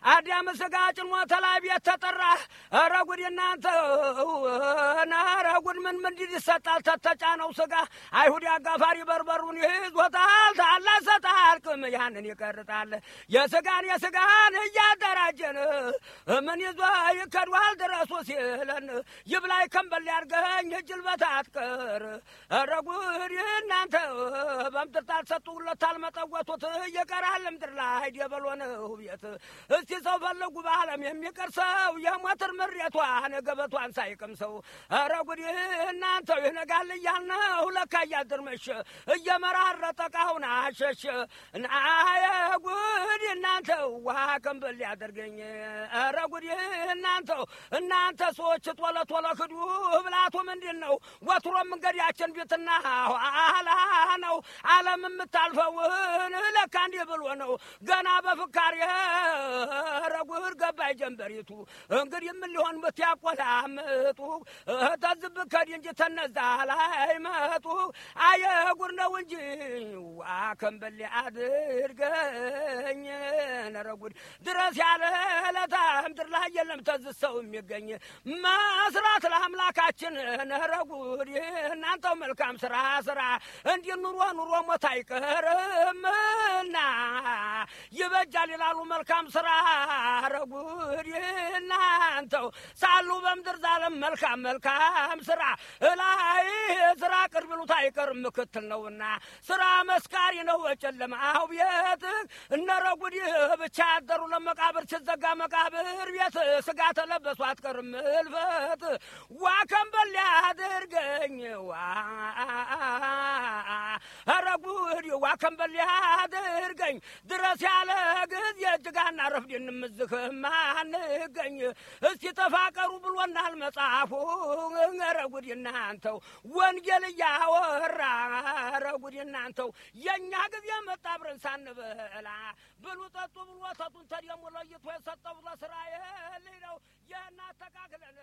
አዳም ስጋ ጭኖ ተላይ ቤት ተጠራ። ኧረ ጉድ እናንተ ኧረ ጉድ ምን ምንድን ይሰጣል ተተጫነው ስጋ አይሁድ አጋፋሪ በርበሩን ይዞታል ታላ ሰጣል ቅም ያንን ይቀርጣል የስጋን የስጋን እያደራጀን ምን ይዞ ይከዷል ድረሱ ሲለን ይብላይ ከንበል ያርገኝ እጅል በታትቀር ኧረ ጉድ እናንተ በምድር ታልሰጡለት አልመጠወቱት እየቀራል ምድር ላይ ደበሎ ነው ቤት እስቲ ሰው ፈለጉ በዓለም የሚቀር ሰው የሞትር ምሬቷን ገበቷን ሳይቅምሰው ኧረ ጉድ እናንተው ይነጋል እያልነው ለካ እያድር መሸ እየመራረጠ ቃውን አሸሸ ናየ ጉድ እናንተው ውሃ ከንበል ያደርገኝ ኧረ ጉድ እናንተው እናንተ ሰዎች ቶሎ ቶሎ ክዱ ብላቱ ምንድን ነው ወትሮ መንገዳችን ቤትና ኋላ ነው ዓለም የምታልፈውን ለካ እንዲህ ብሎ ነው ገና በፍካሬ ኧረ ጉድ ገባይ ጀንበሪቱ እንግዲህ ምን ሊሆን ብትያቆላምጡ ተዝብ ከዲ እንጂ ተነዛ ላይ መጡ አየ ጉድ ነው እንጂ ዋ ከንበሌ አድርገኝ ኧረ ጉድ ድረስ ያለ ለታ ምድር ላይ የለም ተዝዝ ሰው የሚገኝ መስራት ለአምላካችን ኧረ ጉድ እናንተው መልካም ስራ ስራ እንዲህ ኑሮ ኑሮ ሞት አይቀርምና ይበጃል ይላሉ መልካም ስራ ኧረ ጉድ እናንተው ሳሉ በምድር ዛለም መልካም መልካም ስራ እላይ ስራ ቅርብ ይሉት አይቀርም ምክትል ነውና ስራ መስካሪ ነው ጨለማው ቤት እነረ ጉድ ብቻ ያደሩ ለመቃብር ሲዘጋ መቃብር ቤት ስጋ ተለበሱ አትቀርም እልፈት ዋ ከንበል ያድርገኝ ዋ ኧረ ጉድ ዋ ከንበል ያድርገኝ ድረስ ያለ ጊዜ እጅጋና ረፍድ እንምዝህም አንገኝ እስቲ ተፋቀሩ ብሎናል መጽሐፉ ኧረ ጉድ እናንተው ወንጌል እያወራ ኧረ ጉድ እናንተው የእኛ ጊዜ መጣ አብረን ሳንበላ ብሉ ጠጡ ብሎ ወተቱን ተደሞ ለይቶ የሰጠው ለእስራኤል ነው የእናተካክለን